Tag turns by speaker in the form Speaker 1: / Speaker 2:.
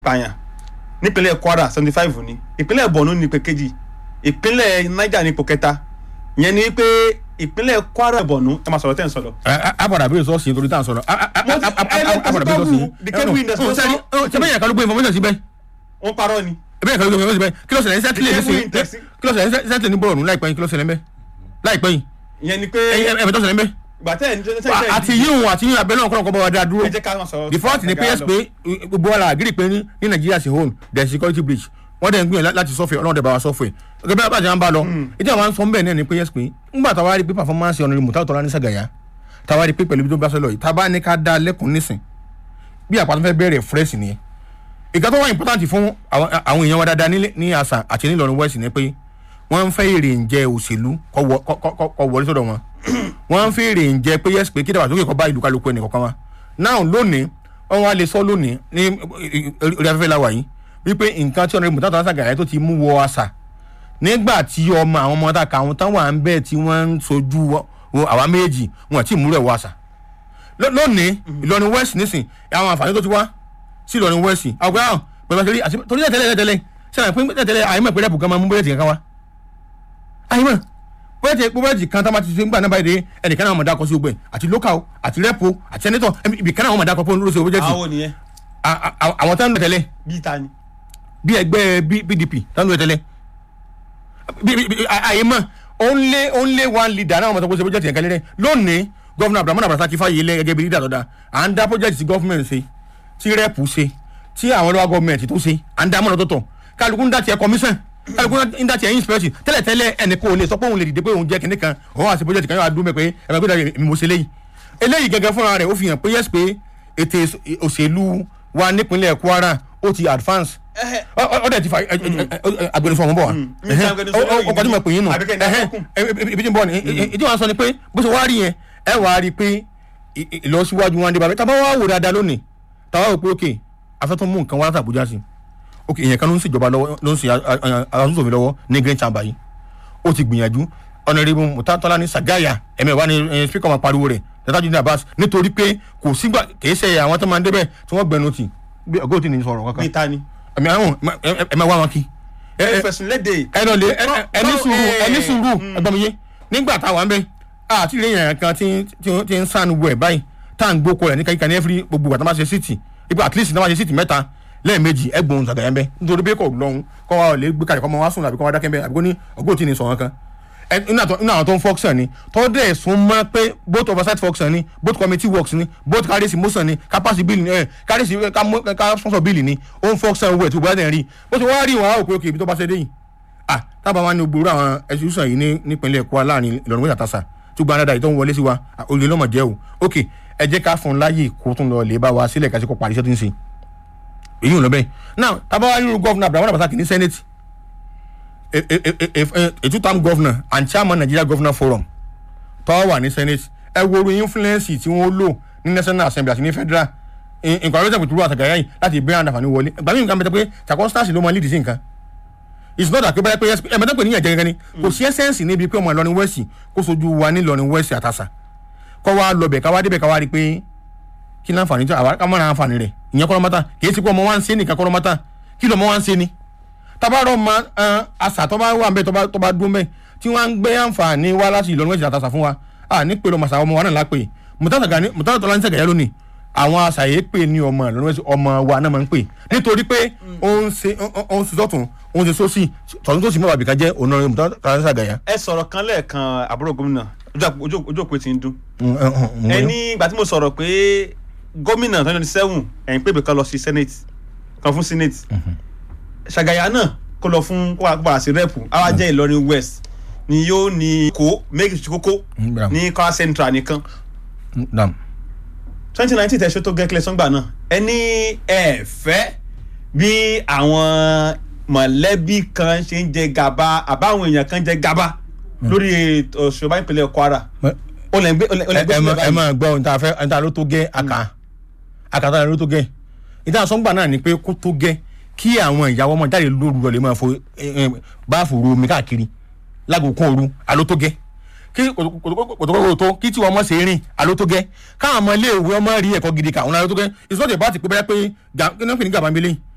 Speaker 1: pààyàn nípínlẹ̀ kwara seventy five ni ìpínlẹ̀ borno ní ipò kejì ìpínlẹ̀ niger ní ipò kẹta ìyẹn ni pé ìpínlẹ̀ kwara borno ẹ máa sọ̀rọ̀ tẹ́ ń sọ̀rọ̀.
Speaker 2: a padà bí sọ́ọ̀sì nítorí tá à ń sọ̀rọ̀ a padà bí sọ́ọ̀sì
Speaker 1: The cable industry
Speaker 2: sẹ́ni sẹ́ni yẹn kálukú information síbẹ̀
Speaker 1: wọ́n parọ́ ni.
Speaker 2: ẹbẹ̀ yẹn kálukú information síbẹ̀ kí ló ṣẹlẹ̀ ní sẹ́tìlẹ̀ ní sìn kí ló ṣẹlẹ̀ ní sẹ́tìlẹ̀ ní bọ̀rọ̀nù láìpẹ́ yìí kí ló ṣẹlẹ̀ ń bẹ́ láìpẹ́ yìí
Speaker 1: ìyẹn ni pé
Speaker 2: ẹ̀bẹ̀ tó ṣẹlẹ̀ ń bẹ́
Speaker 1: ìgbà tẹ́ ẹ̀ ní tẹ́
Speaker 2: àti yíyún àti yíyún abẹ́lẹ́ ọ̀kọ́ ọ̀kọ́ bá wa dá dúró
Speaker 1: ẹ jẹ́ ká máa sọ̀rọ̀.
Speaker 2: the fact ni pé pé gbogbo wa la agree pé ní ní Nigeria ṣe home there is security breach wọ́n dẹ̀ ń gbìyànjú láti sọ́fẹ̀ ọlọ́run dẹ̀ bá wa sọ́fẹ̀ gẹ́gẹ́ bí abájá ń bá lọ ìdí àwọn ń sọ bẹ́ẹ̀ náà ni pé yes pé ńgbà táwa rí pé performance ọ̀nà ìmùtá ọ̀tọ̀ lá ní Sàgáyà táwa rí pé pẹ̀lú ibi tó bá sọ lọ yìí tábà ní ká dá lẹ́kùn nísìn bí àpàtàn fẹ́ bẹ̀rẹ̀ fresh nìyẹn ìka tó wà important fún àwọn àwọn èèyàn wa dáadáa ní- ní àṣà àti ní Ìlọrin West ni pé wọ́n ń fẹ́ èrè ń jẹ òṣèlú kọ́ wọ- kọ́- kọ́- kọ́ wọlé sọ́dọ̀ wọn wọ́n ń fẹ́ èrè ń jẹ pé yes pé kí dàgbàsókè kọ́ bá ìlú kálukú ẹnì kọ̀ọ̀kan wa now lónìí wọ́n wá lè sọ lónìí ní orí afẹ́fẹ́ la wà yìí wípé nǹkan tí ọ̀nàdìbò tàbí Sàgáyà tó ti mú wọ àṣà nígbà tí ọmọ àwọn ọmọ tá a kà àwọn táwọn à ń bẹ́ẹ̀ tí wọ́n ń sojú wọ- wọ àwa méjì wọn àti ìmúlẹ̀ wọ àṣà Ló- lónìí Ìlọrin West nísìn àwọn àǹfààní tó ti wá sí Ìlọrin West àwọn gbà pẹ̀lú àṣírí àti torí tẹ́lẹ̀ tẹ́lẹ̀ sẹ́yìn pé tẹ́lẹ̀ àyẹ̀mọ̀ pé rẹ́pù gan máa mú búrẹ́dì kankan wá àyẹ̀mọ̀ búrẹ́dì búrẹ́dì kan tá a máa ti ṣe ń gbà náà báyìí dé ẹnìkan náà mọ̀ dákọ̀ sí gbogbo ẹ̀ àti local àti rẹ́pù àti sẹ́nitọ̀ ibìkan náà wọ́n mọ̀ dákọ̀ pé olóṣèlú búrẹ́dì
Speaker 1: àwọn nìyẹn
Speaker 2: àwọn táwọn tẹ́lẹ̀
Speaker 1: bíi ta ni.
Speaker 2: bí ẹgbẹ́ B- PDP táwọn tẹ́lẹ̀ àyẹ̀mọ̀ only only one leader náà wọ́n mọ̀ tó kó ṣe búrẹ́dì yẹn kan lẹ́rẹ̀ lónìí gọ́vùnà Abdulrahman Abdulrasaq Fáyẹlé gẹ́gẹ́ bí leader tó dáa à ń dá project tí gọ́fúnmẹ̀ntì ṣe tí rẹ́pù ṣe tí àwọn local government tó ṣe à ń dá mọ́nà tó tọ̀ kálukú ń dá tiẹ̀ commission kálukú ń dá tiẹ̀ inspection tẹ́lẹ̀tẹ́lẹ̀ ẹnì kò lè sọ pé òun lè dìde pé òun jẹ́ kinní kan òun àti project kan yóò adúmọ̀ mẹ́ pé ẹ̀rọ gbé dàgbé mi mo ṣe léyìí eléyìí gẹ́gẹ́ fúnra rẹ̀ ó fi hàn pé yes pé ètò òṣèlú wa nípínlẹ̀ Kwara ó ti advance Ọ- ọ- ọdẹ ti fa agbẹnusọ ọmọ bọ wa
Speaker 1: mi ti agbẹnusọ lórí
Speaker 2: ọkọ tí mo pè yín nù
Speaker 1: àbíkẹ́ ní akọ́kùn.
Speaker 2: ibi tí ń bọ̀ ni ìdí wọn sọ ni pé bó ṣe wá rí yẹn ẹ wàá rí i pé ì- ì- ìlọsíwájú wọn dé bàbá tábà wà wò dáadáa lónìí tábà wò pé ok afẹ́tọ́ mú nǹkan wá láti Àbújá sí ok èèyàn kan ló ń ṣèjọba lọ́wọ́ ló ń ṣe àtúnṣòfin lọ́wọ́ ní green chamber yìí ó ti gbìyànjú ọ̀nàrẹ́bù mùtátọ́lá ní Sàgáyà ẹ̀mẹ̀wá ní spíkọ̀ máa pariwo rẹ̀ tẹ́tájú ní Abbas nítorí pé kò sígbà kìí ṣe àwọn tó máa ń débẹ̀ tí wọ́n gbẹnu tì bí ọgọ́ òtí ní sọ̀rọ̀ kankan
Speaker 1: bíi ta ni.
Speaker 2: ẹ̀mí àwọn ẹ̀mẹ̀ wá wọn kí ẹ ẹ
Speaker 1: fẹ̀sùn léde.
Speaker 2: ẹ lọ lé ẹ- ẹ- ẹni
Speaker 1: Báwo-
Speaker 2: sùúrù
Speaker 1: eh,
Speaker 2: ẹni sùúrù
Speaker 1: mm.
Speaker 2: ẹgbọ́n mi yé nígbà táwa ń bẹ àti ilé yẹn kan tí tí- tí ń sànù wẹ̀ báyìí tá à ń gbókò rẹ̀ ní kíkà ní ẹ́fírí gbogbo ìgbà tó máa ṣe síìtì ipò at least tó máa ṣe síìtì mẹ́ta lẹ́ẹ̀mejì ẹgbọ̀n Sàgáyà ń bẹ nítorí pé kò lọ́hùn kọ́ wa lè gbé kalẹ̀ kọ́ máa wá sùn àbí kọ́ wa dákẹ́ ń bẹ àbí kò ní ọgbọ́n tí ní sọ̀rọ̀ kan ẹ inú àtọ- inú àwọn tó ń function ni tó dẹ̀ sún mọ́ pé both oversight function ni both committee works ni both carries motion ni capacity bill ni ẹ carries ká mú- ká sponsor bill ni ó ń function wẹ̀ tó gbọ́dọ̀ rí bó ṣe wá rí wọn á rò pé ok ibi tó bá ṣe dé yìí ah tábà wá ní gbòòrò àwọn institution yìí ní nípínlẹ̀ Kwara láàrin Ìlọrin wíṣà tàṣà tó gba anáda yìí tó ń wọlé sí wa ah, olè lọ́mọ jẹ́ o ok ẹ jẹ́ ká fún un láàyè kó tún lọ lè bá wa sílẹ̀ kásìkò parí iṣẹ́ tó ń ṣe èyí ò lọ bẹ́ẹ̀ now tábà wá nínú gọ́fúnà Abdulrahman Abdulrasaq ní senate a a- a- a- a two-term governor and chairman Nigeria governor forum tó wà ní senate ẹ wo orí influence tí wọ́n lò ní national assembly àti ní federal nǹkan ọ̀rẹ́sẹ̀ pẹ̀tùrú àtàgàyà yìí láti bẹ́ẹ̀ àǹfààní wọlé ìgbà míì nǹkan bẹ́ẹ̀ pé circumstance ló máa lead sí nǹkan it's not that pé báyìí pé ẹ mẹ́tọ́ pé níyànjẹ́ gẹ́gẹ́ ni kò sí essence níbi pé ọmọ Ìlọrin west kó sojú wa ní Ìlọrin west àtàṣà kọ́ wa lọ bẹ̀ ká wá débẹ̀ ká wá rí i pé kí láǹfààní tí àwa ká mọ̀ra àǹfààní rẹ̀ ìyẹn kọ́ lọ́mọ́ta kì í ti pé ọmọ wa ń ṣe nìkan kọ́ lọ́mọ́ta kí lọ́mọ wa ń ṣe ni tabarọ ma ẹn àṣà tó bá wà ń bẹ tó bá tó bá dún bẹ tí wọn ń gbé àǹfààní wá láti Ìlọrin wẹsì àtàṣà fún wa à ní pèrò màṣà ọmọ wa náà lápè mùtátà tọ́lá ní Sàgáyà lónìí àwọn àṣà yìí pè ní ọmọ Ìlọrin wẹsì ọmọ wa náà máa ń pè nítorí pé ó ń ṣe ó ń ṣe sọ́tún ó ń ṣe sósì tọ̀tún tó sì mọ́ bàbí ká jẹ́ ònà mùtátà ní Sàgáyà.
Speaker 1: ẹ sọ̀rọ̀ kan lẹ́ẹ̀kan àbúrò gómìnà ojú àpò- ojú ojú òpó ti ń dún. ẹ ní ìgbà tí mo sọ̀rọ̀ pé gómìnà twenty twenty seven ẹ̀yìn pé kan lọ sí senate kan fún senate Sàgáyà náà kó lọ fún kó wà kó wà sí rẹ́pù àwa jẹ́ Ìlọrin west ni yóò ní kó méjì sí kókó ní Kwara central nìkan twenty nineteen tẹ̀sán tó gẹ́kẹ́lẹ́ sọ́ngbà náà ẹ ní ẹ fẹ́ bí àwọn mọ̀lẹ́bí kan ṣe ń jẹ gàba àbáwọn èèyàn kan jẹ gàba lórí òṣùwọ̀n ìpínlẹ̀ Kwara ó lẹ́ ń gbé ó lẹ́ ń gbé
Speaker 2: ẹ
Speaker 1: sílẹ̀
Speaker 2: ẹ
Speaker 1: báyìí.
Speaker 2: máa gbọ́ ohun tá a fẹ́ ohun tá a ló tó gẹ́ àká àkàtà ló tó gẹ́ ìdá sọ́ngbà náà ni pé kó tó gẹ́ kí àwọn ìyàwó ọmọ jáde lóru lọ lè máa fo báàfù ru omi káàkiri lágòókùn òru àló tó gẹ́ kí kòtòkòtò tó kí tí wọn mọ̀ ṣe rìn àló tó gẹ́ káwọn ọmọ ilé ìwé ọmọ rí ẹ̀kọ́ gidi kà wọn àló tó gẹ́ ìsọ́jà bá ti pé bẹ́ẹ̀ pé kí ni wọ́n pè ní gàbá mi lẹ́yìn